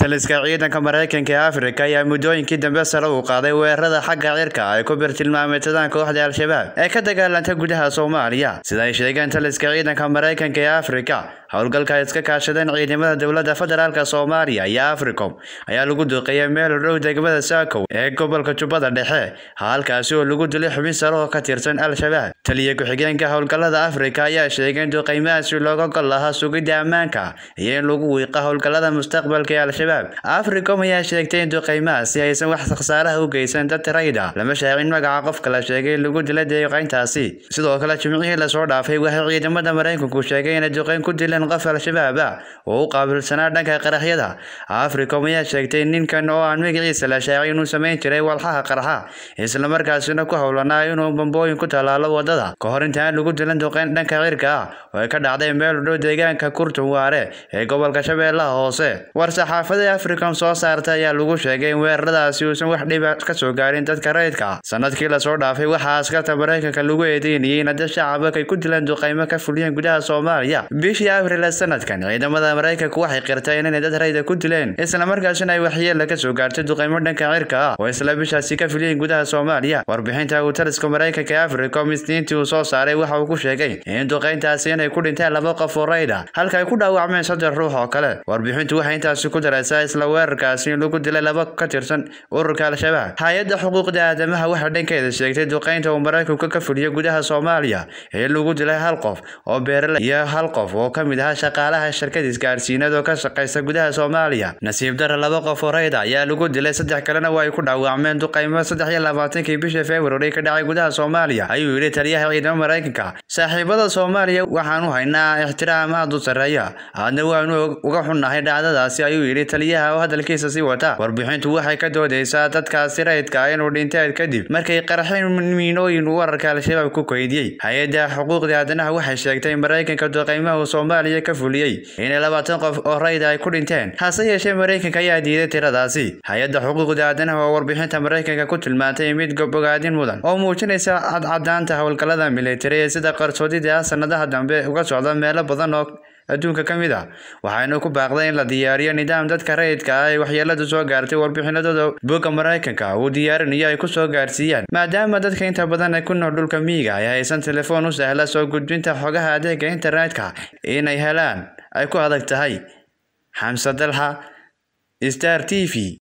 taliska ciidanka maraykanka ee afrika ayaa muddooyinkii dambe sare u qaaday weerarada xagga cirka ay ku birtilmaameedsadaan kooxda al-shabaab ee ka dagaalanta gudaha soomaaliya sida ay sheegeen taliska ciidanka maraykanka ee afrika howlgalka ay iska kaashadeen ciidamada dowladda federaalk soomaaliya iyo africom ayaa lagu duuqeeyay meel u dhow degmada saakow ee gobolka jubbada dhexe halkaasi oo lagu dilay xubin sare oo ka tirsan al-shabaab taliya ku-xigeenka howlgallada afrika ayaa sheegay in duqeymahaasi looga gol lahaa sugidda ammaanka iyo in lagu wiiqa howlgallada mustaqbalka ee al-shabaab africom ayaa sheegtay in duqeymahaasi aysan wax khasaaraha u geysan dad rayda lama shaacin magaca qofka la sheegay in lagu dila deeqayntaasi sidoo kale jimcihii lasoo dhaafay waxay ciidamada maraykanku sheegay inay duqeyn ku dileen qof al-shabaab ah oo u qaabilsanaa dhanka qaraxyada africom ayaa sheegtay ninkan oo aan magaciisa la shaacay inuu samayn jiray walxaha qarxa islamarkaasina ku howlanaa inuu bambooyin ku tallaalo wadada ka hor intaan lagu dilan duqeyn dhanka cirka ah oo ay ka dhacday meel u dhow deegaanka kurtun waare ee gobolka shabeellaha hoose war-saxaafada africom soo saartay ayaa lagu sheegay in weeraradaasi uusan wax dhiba ka soo gaarin dadka rayidka ah sanadkii lasoo dhaafay waxaa askarta maraykanka lagu eedeynayay in dad shacaba ay ku dileen duqeymo ka fuliyeen gudaha soomaaliya bishii abril ee sanadkan ciidamada maraykanku waxay qirteen inay dad rayda ku dileen islamarkaasina ay waxyeella ka soo gaartay duqeymo dhanka cirka ah oo isla bishaasi ka fuliyeen gudaha soomaaliya warbixinta uu taliska maraykanka ee africom isniintii uu soo saaray waxa uu ku sheegay in duqeyntaasi inay ku dhinteen laba qof oo rayda halka ay ku dhaawacmeen saddex ruux oo kale warbixintu waxay intaasi ku daraysaa isla weerarkaasi in lagu dilay laba ka tirsan ururka al-shabaab hay-adda xuquuqda aadamaha waxay dhankeeda sheegtay duqeynta uu maraykanku ka fuliyo gudaha soomaaliya ee lagu dilay hal qof oo beerale iyo hal qof oo ka mid ahaa shaqaalaha shirkad isgaarsiinad oo ka shaqaysa gudaha soomaaliya nasiib dara laba qof oo rayda ayaa lagu dilay saddex kalena waa ay ku dhaawacmeen duqeymo saddex iyo labaatankii bishii february ka dhacay gudaha soomaaliya ayuu yidhi taliyaha ciidamo maraykanka saaxiibada soomaaliya waxaan u haynaa ixtiraam aad u sarreeya aadna waanu uga xunnahay dhacdadaasi ayuu yidhi taliyaha oo hadalkiisa sii wata warbixintu waxay ka doodaysaa dadkaasi rayidka inuu dhinteen kadib markay qarxeen miinooyin uu wararka al-shabaab ku keydiyey hay-adda xuquuqda aadanaha waxay sheegtay in maraykanka duqeymaha uu soomaaliya ka fuliyey inay labaatan qof oo rayda ay ku dhinteen hase yeeshee maraykanka ayaa diiday tiradaasi hay-adda xuquuqda aadanaha oo warbixinta maraykanka ku tilmaantay mid bogaadin mudan oo muujinaysa cadcadaanta howlgallada militari ee sida qarsoodida ah sanadaha dambe uga socda meelo badan oo adduunka ka mid ah waxayna ku baaqday in la diyaariyo nidaam dadka rayidka ah ee waxyeeladu soo gaartay warbixinadooda bogga maraykanka uu diyaarinayo ay ku soo gaarsiiyaan maadaama dadka inta badan ay ku nool dhulka miyiga ay haysan telefoon u sahla soo gudbinta xogaha adeega internetka inay helaan ay ku adag tahay xamse dalxa star t v